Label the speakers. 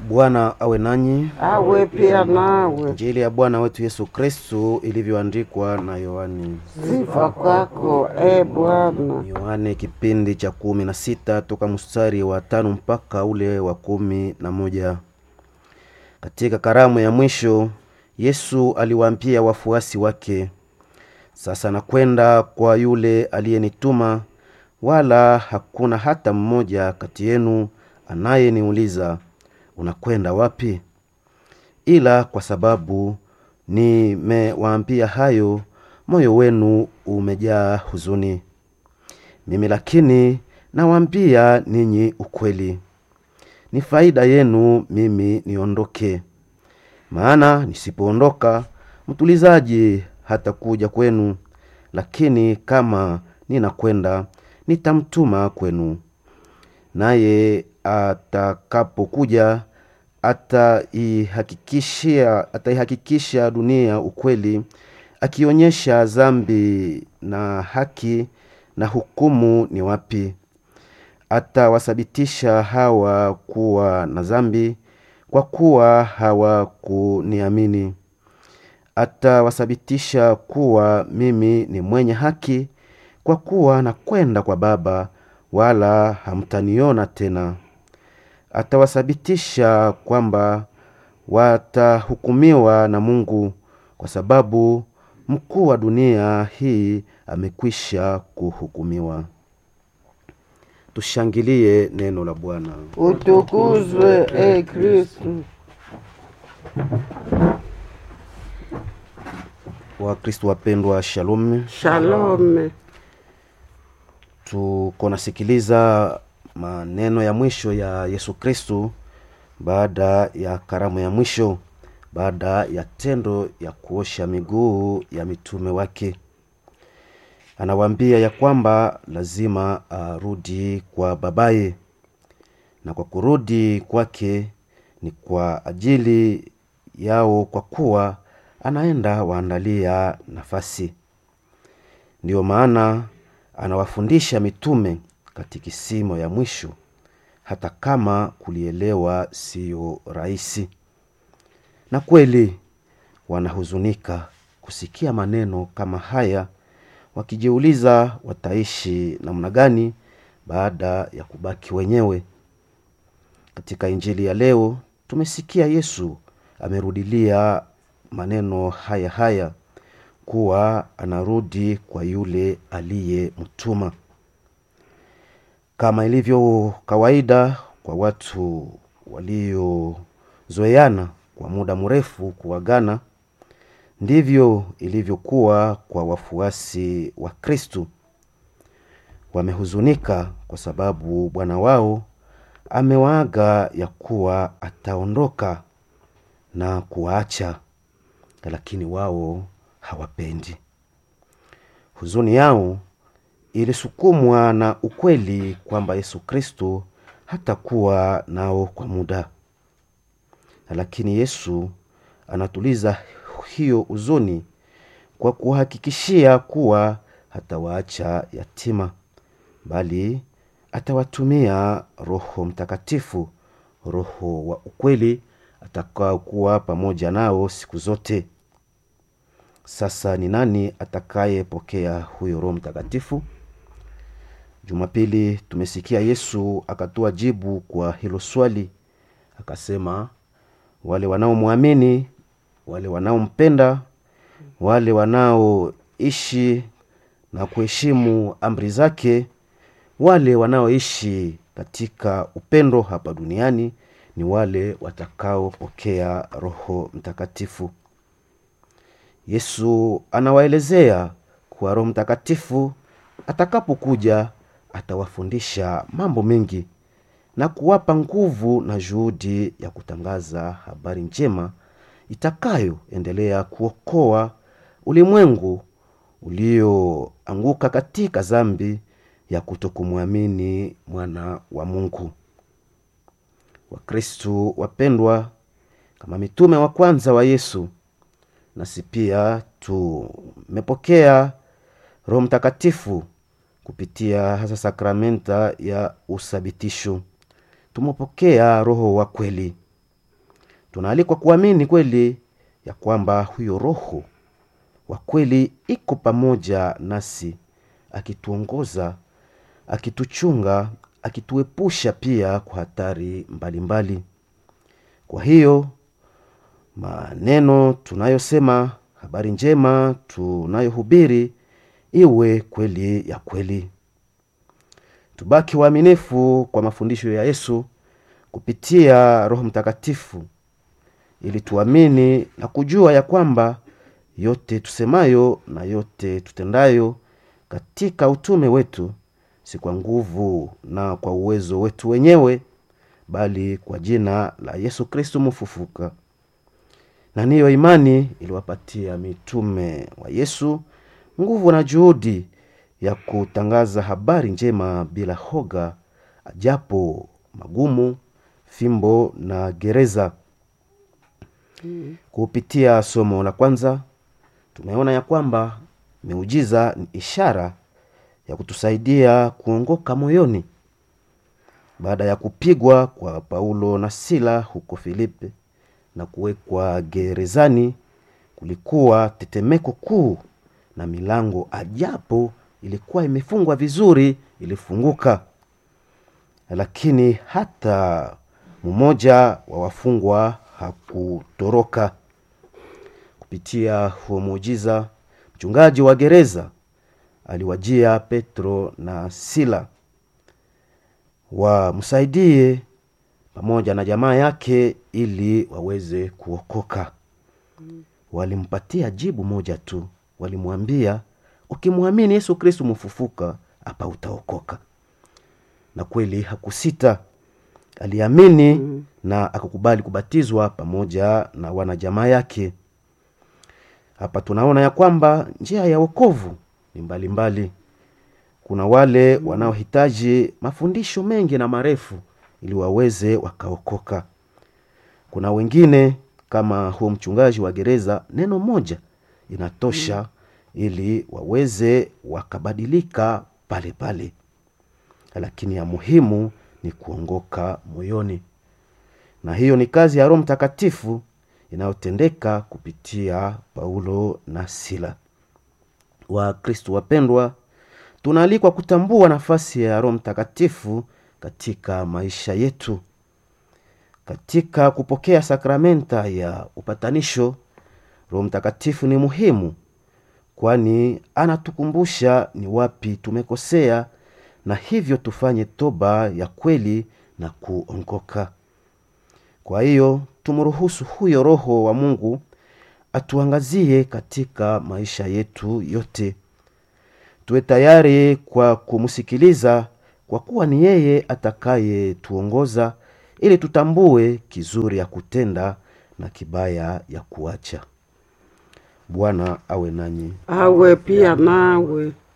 Speaker 1: Bwana awe nanyi.
Speaker 2: awe pia nawe.
Speaker 1: Injili ya Bwana wetu Yesu Kristu ilivyoandikwa na Yohani.
Speaker 2: Sifa kwako e Bwana.
Speaker 1: Yohane kipindi cha kumi na sita toka mstari wa tano mpaka ule wa kumi na moja. Katika karamu ya mwisho Yesu aliwaambia wafuasi wake, sasa nakwenda kwa yule aliyenituma, wala hakuna hata mmoja kati yenu anayeniuliza unakwenda wapi? Ila kwa sababu nimewaambia hayo, moyo wenu umejaa huzuni. Mimi lakini nawaambia ninyi ukweli, ni faida yenu mimi niondoke. Maana nisipoondoka mtulizaji hatakuja kwenu, lakini kama ninakwenda nitamtuma kwenu. Naye atakapokuja ataihakikishia ataihakikisha dunia ukweli, akionyesha dhambi na haki na hukumu ni wapi. Atawasabitisha hawa kuwa na dhambi kwa kuwa hawakuniamini. Atawasabitisha kuwa mimi ni mwenye haki kwa kuwa nakwenda kwa Baba, wala hamtaniona tena. Atawasabitisha kwamba watahukumiwa na Mungu, kwa sababu mkuu wa dunia hii amekwisha kuhukumiwa. Tushangilie neno la Bwana.
Speaker 2: Utukuzwe e Kristu.
Speaker 1: Wakristo wapendwa, shalom.
Speaker 2: Shalome.
Speaker 1: Tuko nasikiliza maneno ya mwisho ya Yesu Kristu baada ya karamu ya mwisho, baada ya tendo ya kuosha miguu ya mitume wake. Anawaambia ya kwamba lazima arudi kwa babaye, na kwa kurudi kwake ni kwa ajili yao, kwa kuwa anaenda waandalia nafasi. Ndiyo maana anawafundisha mitume katikisimo ya mwisho, hata kama kulielewa siyo rahisi. Na kweli wanahuzunika kusikia maneno kama haya, wakijiuliza wataishi namna gani baada ya kubaki wenyewe. Katika injili ya leo tumesikia Yesu amerudilia maneno haya haya kuwa anarudi kwa yule aliyemtuma. Kama ilivyo kawaida kwa watu waliozoeana kwa muda mrefu kuagana, ndivyo ilivyokuwa kwa wafuasi wa Kristu. Wamehuzunika kwa sababu Bwana wao amewaaga ya kuwa ataondoka na kuwaacha, lakini wao hawapendi. Huzuni yao ilisukumwa na ukweli kwamba Yesu Kristo hatakuwa nao kwa muda, lakini Yesu anatuliza hiyo huzuni kwa kuhakikishia kuwa hatawaacha yatima, bali atawatumia Roho Mtakatifu, Roho wa ukweli atakaokuwa pamoja nao siku zote. Sasa ni nani atakayepokea huyo Roho Mtakatifu? Jumapili tumesikia Yesu akatoa jibu kwa hilo swali, akasema wale wanaomwamini, wale wanaompenda, wale wanaoishi na kuheshimu amri zake, wale wanaoishi katika upendo hapa duniani ni wale watakaopokea Roho Mtakatifu. Yesu anawaelezea kuwa Roho Mtakatifu atakapokuja atawafundisha mambo mengi na kuwapa nguvu na juhudi ya kutangaza habari njema itakayoendelea kuokoa ulimwengu ulioanguka katika dhambi ya kutokumwamini mwana wa Mungu. Wakristu wapendwa, kama mitume wa kwanza wa Yesu, nasi pia tumepokea Roho Mtakatifu kupitia hasa sakramenta ya usabitisho. Tumepokea Roho wa kweli tunaalikwa kuamini kweli ya kwamba huyo roho wa kweli iko pamoja nasi akituongoza akituchunga akituepusha pia kwa hatari mbalimbali mbali. kwa hiyo maneno tunayosema habari njema tunayohubiri iwe kweli ya kweli tubaki waaminifu kwa mafundisho ya yesu kupitia roho mtakatifu ili tuamini na kujua ya kwamba yote tusemayo na yote tutendayo katika utume wetu si kwa nguvu na kwa uwezo wetu wenyewe bali kwa jina la yesu kristu mfufuka na niyo imani iliwapatia mitume wa yesu nguvu na juhudi ya kutangaza habari njema bila hoga ajapo magumu fimbo na gereza mm. kupitia somo la kwanza tumeona ya kwamba miujiza ni ishara ya kutusaidia kuongoka moyoni baada ya kupigwa kwa paulo na sila huko filipi na kuwekwa gerezani kulikuwa tetemeko kuu na milango ajapo ilikuwa imefungwa vizuri ilifunguka lakini hata mmoja wa wafungwa hakutoroka kupitia huo muujiza mchungaji wa gereza aliwajia petro na sila wamsaidie pamoja na jamaa yake ili waweze kuokoka walimpatia jibu moja tu walimwambia ukimwamini yesu kristu mfufuka hapa utaokoka na kweli hakusita aliamini mm. na akakubali kubatizwa pamoja na wanajamaa yake hapa tunaona ya kwamba njia ya wokovu ni mbalimbali mbali. kuna wale mm. wanaohitaji mafundisho mengi na marefu ili waweze wakaokoka kuna wengine kama huo mchungaji wa gereza neno moja inatosha mm. ili waweze wakabadilika pale pale lakini ya muhimu ni kuongoka moyoni na hiyo ni kazi ya roho mtakatifu inayotendeka kupitia paulo na sila wakristu wapendwa tunaalikwa kutambua nafasi ya roho mtakatifu katika maisha yetu katika kupokea sakramenta ya upatanisho roho mtakatifu ni muhimu kwani anatukumbusha ni wapi tumekosea na hivyo tufanye toba ya kweli na kuongoka kwa hiyo tumruhusu huyo roho wa mungu atuangazie katika maisha yetu yote tuwe tayari kwa kumsikiliza kwa kuwa ni yeye atakayetuongoza ili tutambue kizuri ya kutenda na kibaya ya kuacha bwana awe nanyi
Speaker 2: awe pia nawe